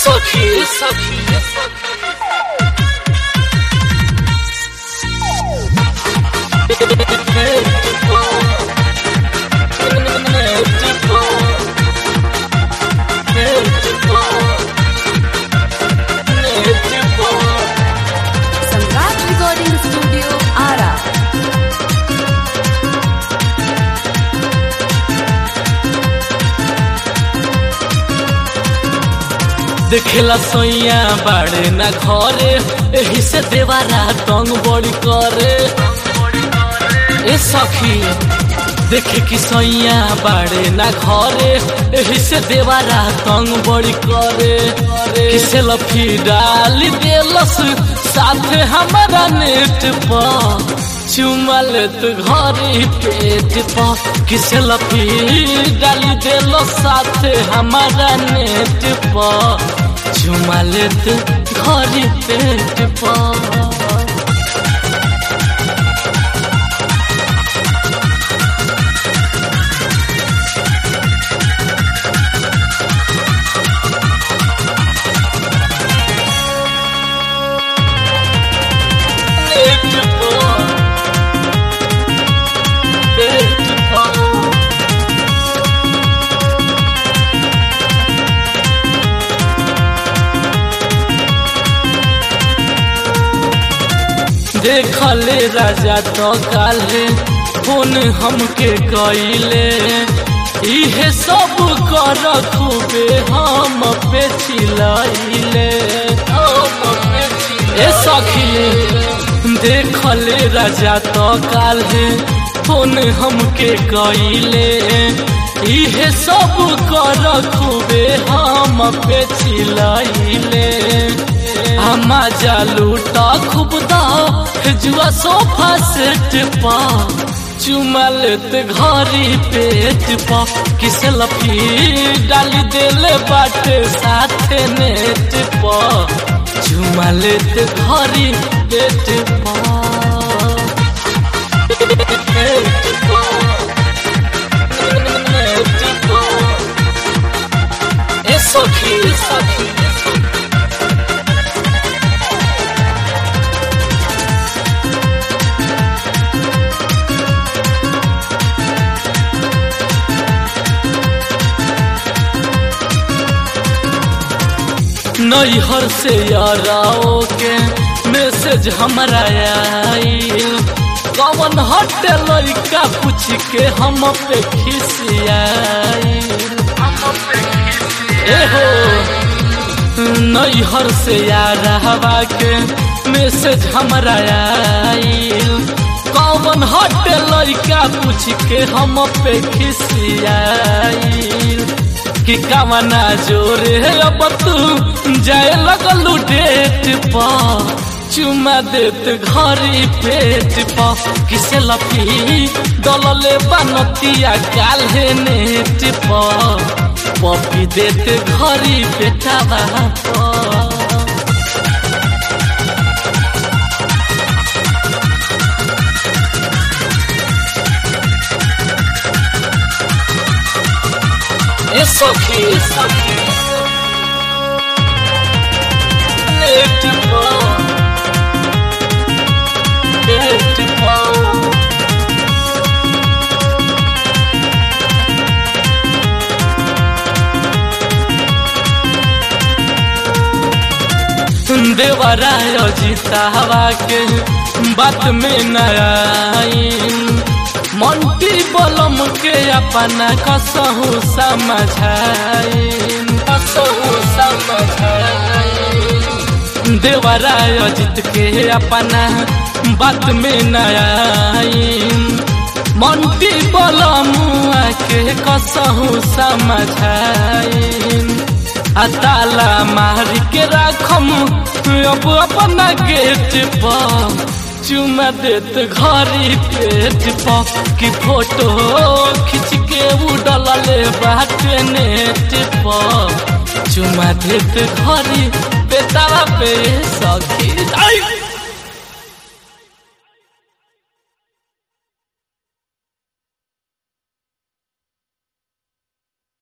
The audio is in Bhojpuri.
सखी सखी सम्राट रिकॉर्डिंग स्टूडियो आरा देखेला सोइया बाड़े ना घरे एही से देवारा तंग बड़ी करे ए सखी देखे कि सोइया बाड़े ना घरे एही से देवारा तंग बड़ी करे किसे लफी डाली देलस साथे हमारा नेट पर चुमा लेत घरी पेट पर किसे लफी डाली देलो साथे हमारा नेट पर चुमा लेत घरी पेट पर नेट पर पेट पर देखले राजा तो काले फोन हमके कइले इहे सब कर खूबे हम पे चिलैले ए सखी देखले राजा तो काले फोन हमके कइले इहे सब कर खूबे हम पे चिलैले हमा जालूटा खूब दाओ जुआ सोफा सेट पा चुमा लेत घरी पेट पा किस लफी डाली देले बाटे साथे नेट पा चुमा लेत घरी पेट पा पेट पा नेट पा ए सखी ए सखी ए सखी नैहर से याराओ के मैसेज हमारा आईल कौन हटे लड़का पूछ के हम पे खिसियाईल ए हो नैहर से यारावा के मैसेज हमारा आईल कौन हटे लड़का पूछ के हम पे खिसियाईल कि कामना जोरे अब तू जाए लगलू डेट पा चुमा देत घरी पेट पा किसे लफी दलले बनतिया काल्हे नेट पा पपी देत घरी पेटा पा ए सखी ए सखी नेट पर पेट पर देवराय जीतावा के बात में नयाइन मंटी बलम के अपना कसहु समझाइन कसहु समझाइन देवराय जीत के अपना बात में नयाइन मंटी बलम के कसहु समझाइन अताला मार के राखम अब अपना गेट पर चुमा देत घरी पेट पर कि फोटो खींच के उड़ले बाटे नेट पर चुमा देत घरी पेटावा पे सखी आई